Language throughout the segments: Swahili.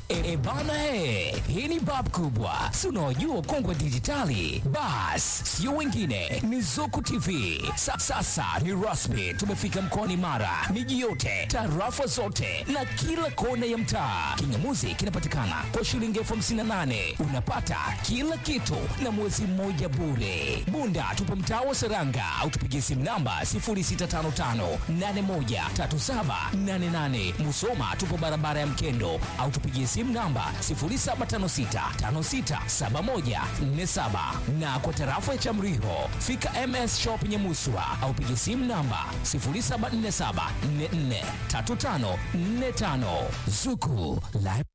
E, e bana he, hii ni bab kubwa, si unaojua kongwe dijitali. Bas, sio wengine, ni Zuku TV. Sa, sasa ni rasmi, tumefika mkoani Mara, miji yote, tarafa zote na kila kona ya mtaa. Kingamuzi kinapatikana kwa shilingi elfu hamsini na nane unapata kila kitu na mwezi mmoja bure. Bunda tupo mtaa wa Seranga au tupigie simu namba 0655813788. Musoma tupo barabara ya Mkendo au tupigie simu namba 0756567147 na kwa tarafa ya Chamriho fika MS Shop Nyamuswa au pigie simu namba 0747443545 Zuku Live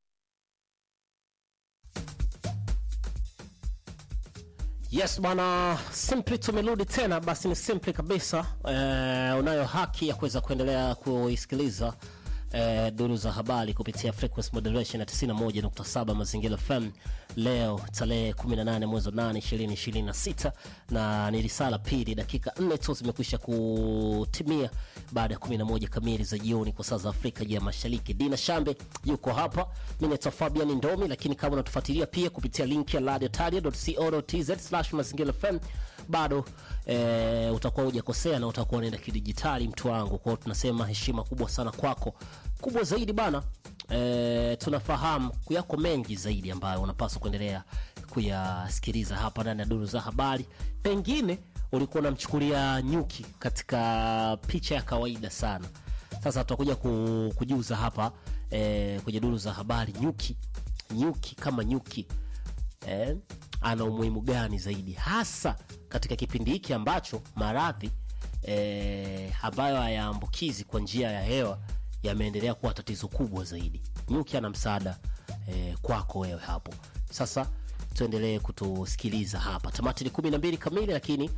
Yes bwana, Simply tumerudi tena. Basi ni Simply kabisa. Eh, unayo haki ya kuweza kuendelea kuisikiliza eh, duru za habari kupitia frequency modulation ya 91.7 Mazingira FM leo tarehe 18 mwezi wa 8 2026, na ni risala pili, dakika 4 tu zimekwisha kutimia baada ya 11 kamili za jioni kwa saa za Afrika ya Mashariki. Dina Shambe yuko hapa, mimi naitwa Fabian Ndomi, lakini kama unatufuatilia pia kupitia link ya radiotaria.co.tz mazingira FM bado e, utakuwa hujakosea na utakuwa unaenda kidijitali mtu wangu. Kwa hiyo tunasema heshima kubwa sana kwako, kubwa zaidi bana. E, tunafahamu yako mengi zaidi ambayo unapaswa kuendelea kuyasikiliza hapa ndani ya duru za habari. Pengine ulikuwa unamchukulia nyuki katika picha ya kawaida sana. Sasa tutakuja ku, kujiuza hapa e, kwenye duru za habari, nyuki nyuki kama nyuki eh, ana umuhimu gani zaidi hasa katika kipindi hiki ambacho maradhi eh, ambayo hayaambukizi kwa njia ya hewa yameendelea kuwa tatizo kubwa zaidi. Nyuki ana msaada eh, kwako wewe hapo. Sasa tuendelee kutusikiliza hapa. Tamati ni kumi na mbili kamili, lakini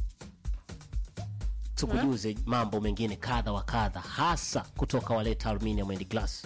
tukujuze mambo mengine kadha wa kadha, hasa kutoka Waleta Aluminium and Glass.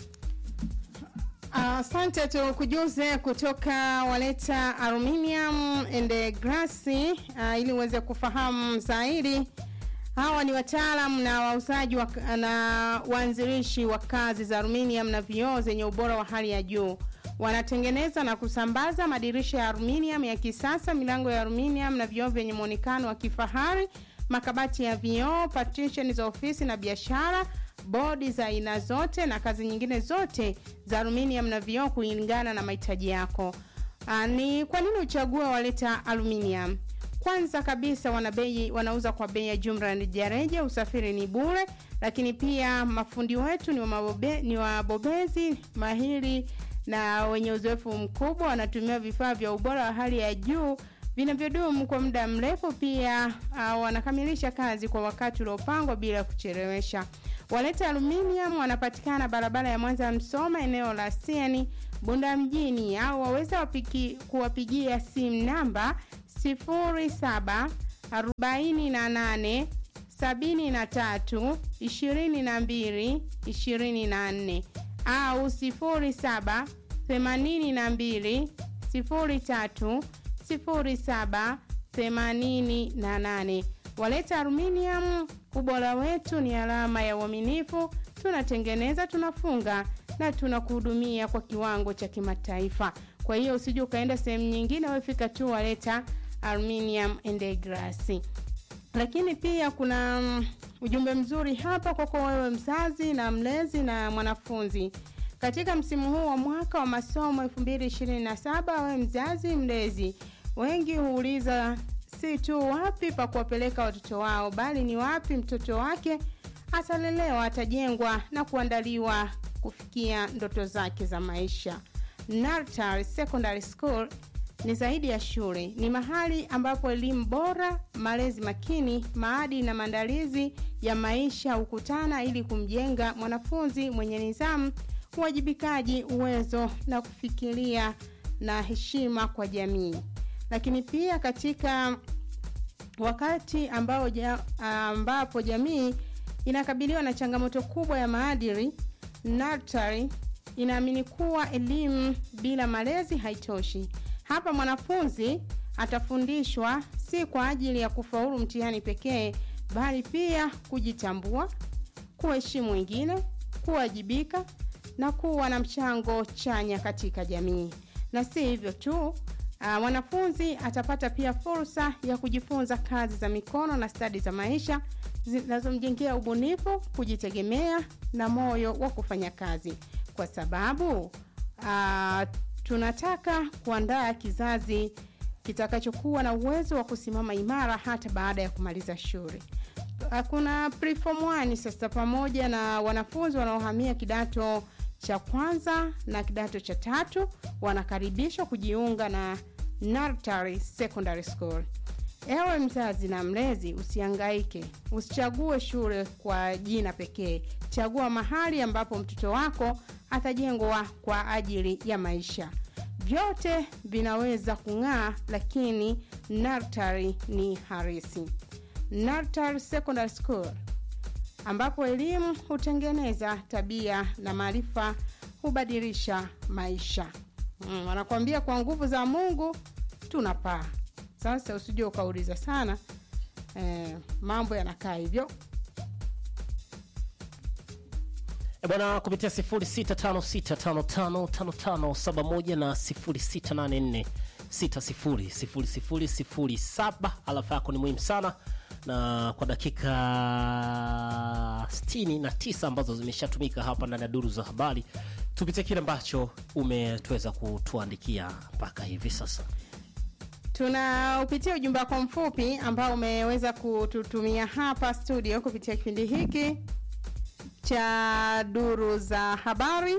Asante uh, tukujuze kutoka Waleta Aluminium and Glass uh, ili uweze kufahamu zaidi. Hawa ni wataalam na wauzaji wa, na waanzilishi wa kazi za aluminium na vioo zenye ubora wa hali ya juu. Wanatengeneza na kusambaza madirisha ya aluminium ya kisasa, milango ya aluminium na vioo vyenye muonekano wa kifahari, makabati ya vioo, partition za ofisi na biashara bodi za aina zote na kazi nyingine zote za aluminium na vioo kulingana na mahitaji yako. Aa, ni kwa nini uchague Waleta Aluminium? Kwanza kabisa wana bei, wanauza kwa bei ya jumla na rejareja, usafiri ni bure, lakini pia mafundi wetu ni wabobe, ni wabobezi mahiri na wenye uzoefu mkubwa, wanatumia vifaa vya ubora wa hali ya juu vinavyodumu kwa muda mrefu. Pia uh, wanakamilisha kazi kwa wakati uliopangwa bila kuchelewesha. Waleta Aluminium wanapatikana barabara ya Mwanza Msoma, eneo la Sieni, Bunda mjini, au waweza wapiki, kuwapigia simu namba 07 48 73 22 24 au 07 82 03 0788. Waleta Aluminium, ubora wetu ni alama ya uaminifu. Tunatengeneza, tunafunga na tunakuhudumia kwa kiwango cha kimataifa. Kwa hiyo usije ukaenda sehemu nyingine, wewe fika tu Waleta Aluminium and Glass. Lakini pia kuna um, ujumbe mzuri hapa kwako wewe mzazi na mlezi na mwanafunzi katika msimu huu wa mwaka wa masomo 2027 wewe mzazi mlezi wengi huuliza si tu wapi pa kuwapeleka watoto wao bali ni wapi mtoto wake atalelewa atajengwa na kuandaliwa kufikia ndoto zake za maisha Nartar Secondary School ni zaidi ya shule ni mahali ambapo elimu bora malezi makini maadili na maandalizi ya maisha hukutana ili kumjenga mwanafunzi mwenye nidhamu uwajibikaji uwezo na kufikiria na heshima kwa jamii lakini pia katika wakati ambao ja, ambapo jamii inakabiliwa na changamoto kubwa ya maadili Natari inaamini kuwa elimu bila malezi haitoshi hapa mwanafunzi atafundishwa si kwa ajili ya kufaulu mtihani pekee bali pia kujitambua kuheshimu wengine kuwajibika na kuwa na mchango chanya katika jamii. Na si hivyo tu, ah, mwanafunzi atapata pia fursa ya kujifunza kazi za mikono na stadi za maisha zinazomjengea ubunifu, kujitegemea na moyo wa kufanya kazi, kwa sababu ah, tunataka kuandaa kizazi kitakachokuwa na uwezo wa kusimama imara hata baada ya kumaliza shule. Ah, Kuna preform 1 sasa pamoja na wanafunzi wanaohamia kidato cha kwanza na kidato cha tatu wanakaribishwa kujiunga na Nartari Secondary School. Ewe mzazi na mlezi, usihangaike, usichague shule kwa jina pekee. Chagua mahali ambapo mtoto wako atajengwa kwa ajili ya maisha. Vyote vinaweza kung'aa, lakini Nartari ni harisi. Nartari Secondary School ambapo elimu hutengeneza tabia na maarifa hubadilisha maisha. Mm, wanakuambia kwa nguvu za Mungu tunapaa. Sasa usije ukauliza sana eh, mambo yanakaa hivyo. E bwana, kupitia 0656555571 na 0684600007 alafa yako ni muhimu sana, na kwa dakika 69 ambazo zimeshatumika hapa ndani ya duru za habari, tupitie kile ambacho umetuweza kutuandikia mpaka hivi sasa. Tunaupitia ujumbe wako mfupi ambao umeweza kututumia hapa studio kupitia kipindi hiki cha duru za habari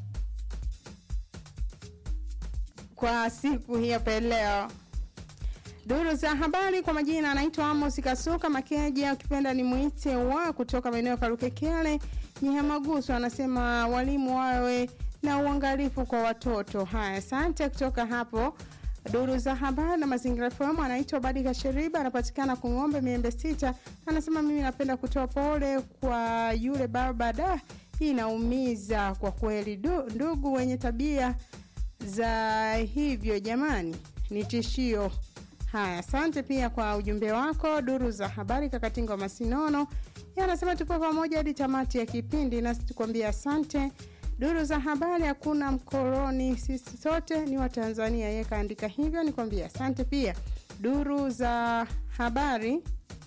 kwa siku hii hapa leo. Duru za habari kwa majina anaitwa Amos Kasuka Makeja, ukipenda ni mwite wa kutoka maeneo ya Karukekele Nyehamagusu, anasema walimu wawe na uangalifu kwa watoto. Haya, asante kutoka hapo duru za habari na mazingira FM. Anaitwa Badi Kasheriba, anapatikana Kung'ombe Miembe Sita. Anasema mimi napenda kutoa pole kwa yule baba, da, hii inaumiza kwa kweli. Du, ndugu wenye tabia za hivyo jamani, ni tishio. Haya, asante pia kwa ujumbe wako. Duru za habari, Kakatinga wa Masinono Yeye anasema tupo pamoja hadi tamati ya kipindi, nasi tukwambia asante. Duru za habari, hakuna mkoloni, sisi sote ni Watanzania. Yeye kaandika hivyo, nikwambia asante pia. Duru za habari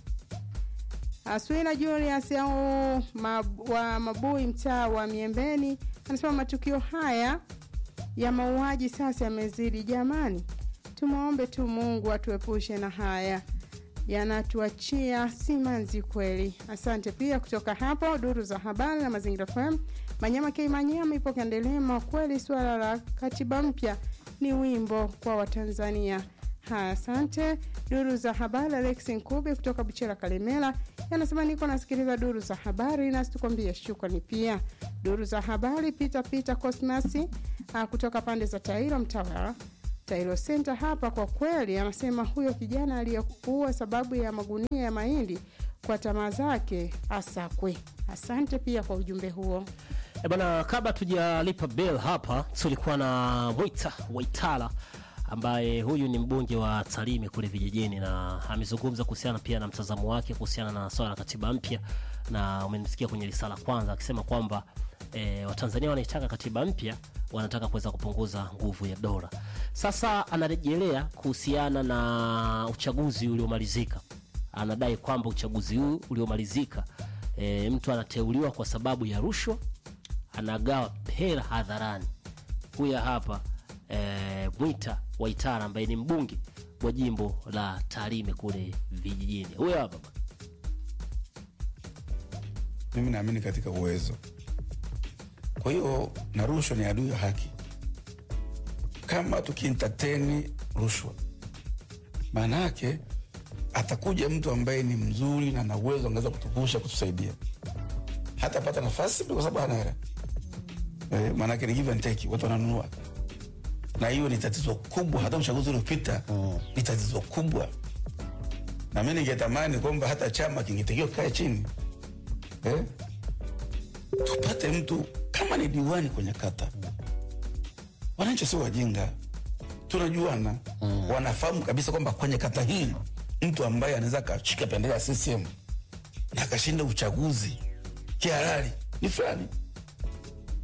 Aswila Julius au mab, wa Mabui, mtaa wa Miembeni, anasema matukio haya ya mauaji sasa yamezidi. Jamani, tumwombe tu Mungu atuepushe na haya yanatuachia simanzi kweli. Asante pia kutoka hapo duru za habari na mazingira FM. Manyama K Manyama ipo Kandelema. Kweli suala la katiba mpya ni wimbo kwa Watanzania. Haya, asante. Duru za habari, Alex Nkube kutoka Buchera Kalemela yanasema niko nasikiliza duru za habari, nasi tukwambie shukrani. Pia duru za habari, Peter Peter Cosmas ah, kutoka pande za Tairo Mtawala Tailo Center hapa. Kwa kweli, anasema huyo kijana aliyekuwa sababu ya magunia ya mahindi kwa tamaa zake asakwe. Asante pia kwa ujumbe huo. E bana, kabla tujalipa bill hapa, tulikuwa na Mwita Waitala ambaye huyu ni mbunge wa Tarime kule vijijini, na amezungumza kuhusiana pia na mtazamo wake kuhusiana na swala la katiba mpya, na umemsikia kwenye risala kwanza akisema kwamba e, Watanzania wanaitaka katiba mpya, wanataka kuweza kupunguza nguvu ya dola. Sasa anarejelea kuhusiana na uchaguzi uliomalizika, anadai kwamba uchaguzi huu uliomalizika, e, mtu anateuliwa kwa sababu ya rushwa, anagawa hela hadharani. Huya hapa e, Mwita Waitara ambaye ni mbunge wa jimbo la Tarime kule vijijini. Huyo hapa bwana. mimi naamini katika uwezo. Kwa hiyo na rushwa ni adui ya haki. Kama tukientertain rushwa, maana yake atakuja mtu ambaye ni mzuri na na uwezo, angeweza kutuvusha, kutusaidia, hatapata nafasi kwa sababu hana hela. Eh, maana yake ni give and take, watu wananunua, na hiyo ni tatizo kubwa. Hata uchaguzi uliopita ni tatizo kubwa, na mi ningetamani kwamba hata chama kingetakiwa kae chini eh? tupate mtu kama ni diwani kwenye kata. Wananchi sio wajinga, tunajuana mm. wanafahamu kabisa kwamba kwenye kata hii mtu ambaye anaweza akashika bendera ya CCM na akashinda uchaguzi kihalali ni fulani.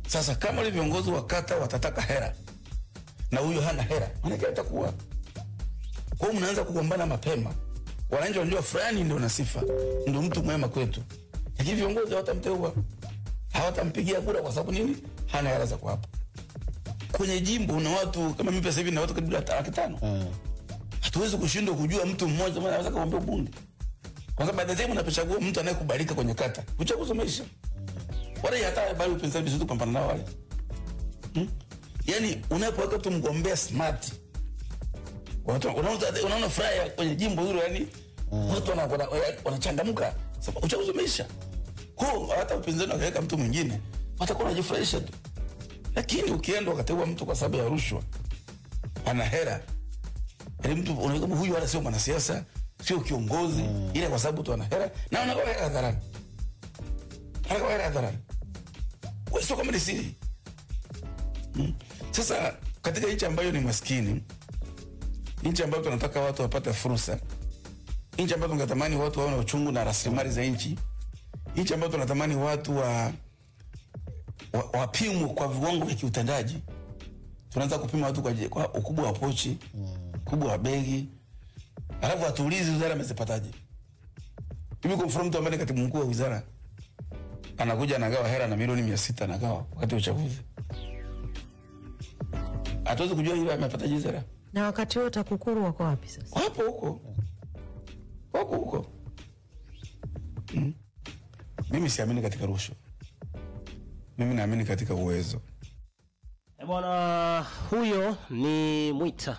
Sasa kama wale viongozi wa kata watataka hera na huyo hana hera, maanake atakuwa kwa hiyo mnaanza kugombana mapema. Wananchi wanajua fulani ndio na sifa, ndio mtu mwema kwetu, lakini viongozi hawatamteua, hawatampigia kura kwa sababu nini? Hana hela za kuwapa. Kwenye jimbo una watu kama mimi sasa hivi na watu karibu laki tano hatuwezi kushindwa kujua mtu mmoja mmoja anaweza kuombea ubunge, kwa sababu baada ya time unapochagua mtu anayekubalika kwenye kata, uchaguzi umeisha. Wale hata bali upinzani vizuri kupambana nao wale hmm? Yani unapoweka tu mgombea smart, watu unaona unaona furaha kwenye jimbo hilo, yani watu wana- wana- wanachangamka, sababu uchaguzi umeisha. Kwa hiyo hata upinzani wakaweka mtu mwingine watakuwa wanajifurahisha tu, lakini ukienda ukateua mtu kwa sababu ya rushwa, ana hera Yaani mtu unaona kama huyu wala sio mwanasiasa, sio kiongozi, ile kwa sababu tu ana hera na unagawa hela hadharani. Anagawa hela hadharani. Wewe sio kama ni siri. Mm. Sasa katika nchi ambayo ni maskini, nchi ambayo tunataka watu wapate fursa, nchi ambayo tunatamani watu wawe na uchungu na rasilimali za nchi, nchi ambayo tunatamani watu wa wa- wapimwe kwa viwango vya kiutendaji tunaanza kupima watu kwa, je- kwa ukubwa wa pochi ukubwa wa begi alafu hatuulizi wizara amezipataje hivi kwa mfano mtu ambaye ni katibu mkuu wa wizara anakuja anagawa hela na milioni mia sita anagawa wakati wa uchaguzi hatuwezi kujua ile amepataje hizo hela na wakati huo TAKUKURU wako wapi sasa? wapo huko wako huko mm. mimi siamini katika rushwa mimi naamini katika uwezo E bwana, huyo ni Mwita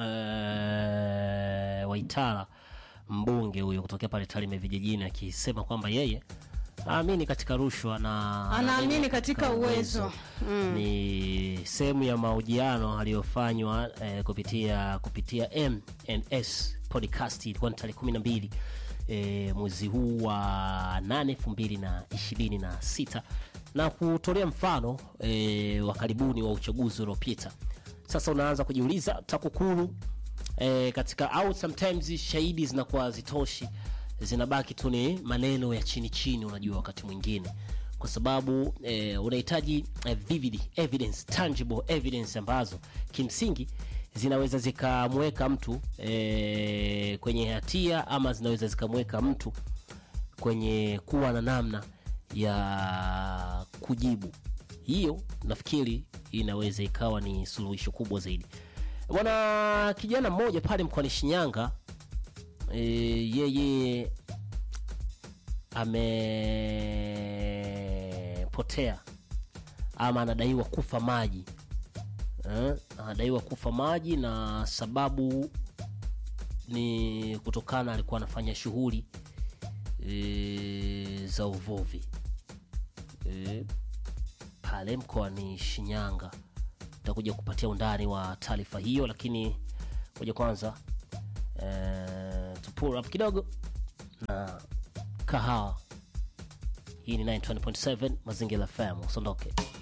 eh, Waitara, mbunge huyo kutokea pale Tarime vijijini, akisema kwamba yeye aamini katika rushwa na Anaamini katika uwezo. Ni sehemu ya mahojiano aliyofanywa eh, kupitia kupitia M&S podcast, ilikuwa ni tarehe kumi na mbili eh, mwezi huu wa nane elfu mbili na ishirini na sita na kutolea mfano eh, wa karibuni wa uchaguzi uliopita. Sasa unaanza kujiuliza TAKUKURU eh, katika au sometimes shahidi zinakuwa zitoshi, zinabaki tu ni maneno ya chini chini, unajua wakati mwingine kwa sababu eh, unahitaji eh, vivid evidence, tangible evidence ambazo kimsingi zinaweza zikamweka mtu eh, kwenye hatia ama zinaweza zikamweka mtu kwenye kuwa na namna ya kujibu. Hiyo nafikiri inaweza ikawa ni suluhisho kubwa zaidi. Bwana kijana mmoja pale mkoani Shinyanga e, yeye amepotea ama anadaiwa kufa maji eh, anadaiwa kufa maji na sababu ni kutokana alikuwa anafanya shughuli e, za uvuvi e, pale mkoani Shinyanga. Takuja kupatia undani wa taarifa hiyo, lakini moja kwanza e, tupur up kidogo na kahawa. Hii ni 920.7 Mazingira FM, usiondoke.